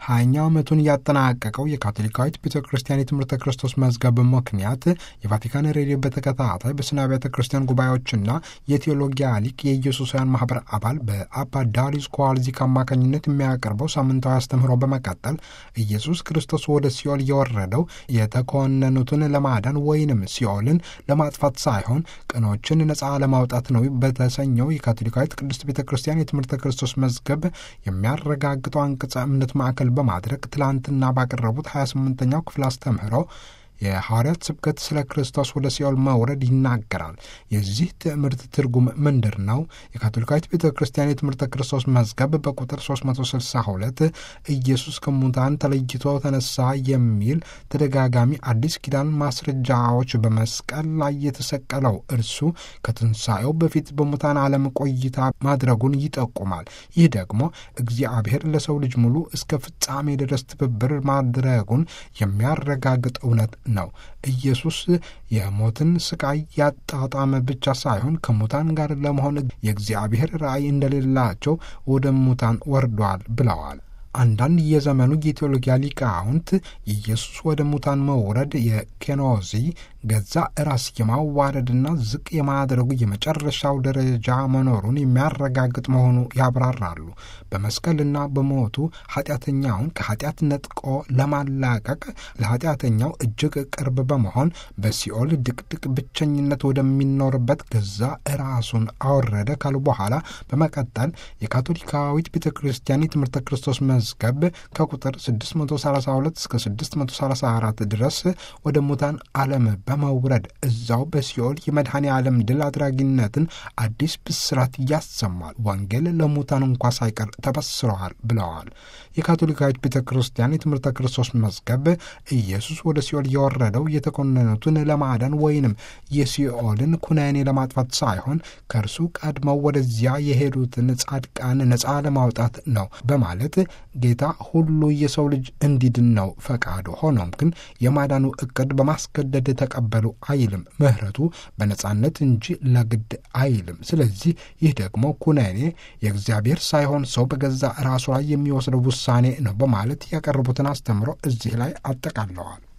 ሀያኛ ዓመቱን ያጠናቀቀው የካቶሊካዊት ቤተ ክርስቲያን የትምህርተ ክርስቶስ መዝገብ ምክንያት የቫቲካን ሬዲዮ በተከታታይ በስነ ቤተ ክርስቲያን ጉባኤዎችና የቴዎሎጊያ ሊቅ የኢየሱሳውያን ማህበር አባል በአባ ዳሪስ ኮዋልዚክ አማካኝነት የሚያቀርበው ሳምንታዊ አስተምህሮ በመቀጠል ኢየሱስ ክርስቶስ ወደ ሲኦል የወረደው የተኮነኑትን ለማዳን ወይንም ሲኦልን ለማጥፋት ሳይሆን ቅኖችን ነፃ ለማውጣት ነው በተሰኘው የካቶሊካዊት ቅድስት ቤተ ክርስቲያን የትምህርተ ክርስቶስ መዝገብ የሚያረጋግጠው አንቀጸ እምነት ማዕከል በማድረግ ትላንትና ባቀረቡት 28ኛው ክፍል አስተምህሮ የሐዋርያት ስብከት ስለ ክርስቶስ ወደ ሲኦል መውረድ ይናገራል። የዚህ ትምህርት ትርጉም ምንድር ነው? የካቶሊካዊት ቤተ ክርስቲያን የትምህርተ ክርስቶስ መዝገብ በቁጥር 362 ኢየሱስ ከሙታን ተለይቶ ተነሳ የሚል ተደጋጋሚ አዲስ ኪዳን ማስረጃዎች በመስቀል ላይ የተሰቀለው እርሱ ከትንሣኤው በፊት በሙታን ዓለም ቆይታ ማድረጉን ይጠቁማል። ይህ ደግሞ እግዚአብሔር ለሰው ልጅ ሙሉ እስከ ፍጻሜ ድረስ ትብብር ማድረጉን የሚያረጋግጥ እውነት ነው። ኢየሱስ የሞትን ስቃይ ያጣጣመ ብቻ ሳይሆን ከሙታን ጋር ለመሆን የእግዚአብሔር ራእይ እንደሌላቸው ወደ ሙታን ወርዷል ብለዋል። አንዳንድ የዘመኑ የቴዎሎጊያ ሊቃውንት ኢየሱስ ወደ ሙታን መውረድ የኬኖዚ ገዛ ራስ የማዋረድና ዝቅ የማድረጉ የመጨረሻው ደረጃ መኖሩን የሚያረጋግጥ መሆኑ ያብራራሉ። በመስቀልና በሞቱ ኃጢአተኛውን ከኃጢአት ነጥቆ ለማላቀቅ ለኃጢአተኛው እጅግ ቅርብ በመሆን በሲኦል ድቅድቅ ብቸኝነት ወደሚኖርበት ገዛ ራሱን አወረደ ካሉ በኋላ በመቀጠል የካቶሊካዊት ቤተ ክርስቲያን የትምህርተ ክርስቶስ መዝገብ ከቁጥር 632 እስከ 634 ድረስ ወደ ሙታን ዓለም በመውረድ እዛው በሲኦል የመድኃኔ ዓለም ድል አድራጊነትን አዲስ ብስራት ያሰማል። ወንጌል ለሙታን እንኳ ሳይቀር ተበስረዋል ብለዋል። የካቶሊካዊት ቤተ ክርስቲያን የትምህርተ ክርስቶስ መዝገብ ኢየሱስ ወደ ሲኦል የወረደው የተኮነኑትን ለማዳን ወይንም የሲኦልን ኩነኔ ለማጥፋት ሳይሆን ከእርሱ ቀድመው ወደዚያ የሄዱትን ጻድቃን ነፃ ለማውጣት ነው በማለት ጌታ ሁሉ የሰው ልጅ እንዲድን ነው ፈቃዱ። ሆኖም ግን የማዳኑ እቅድ በማስገደድ ተቀበሉ አይልም። ምሕረቱ በነጻነት እንጂ ለግድ አይልም። ስለዚህ ይህ ደግሞ ኩነኔ የእግዚአብሔር ሳይሆን ሰው በገዛ ራሱ ላይ የሚወስደው ውሳኔ ነው በማለት ያቀረቡትን አስተምሮ እዚህ ላይ አጠቃለዋል።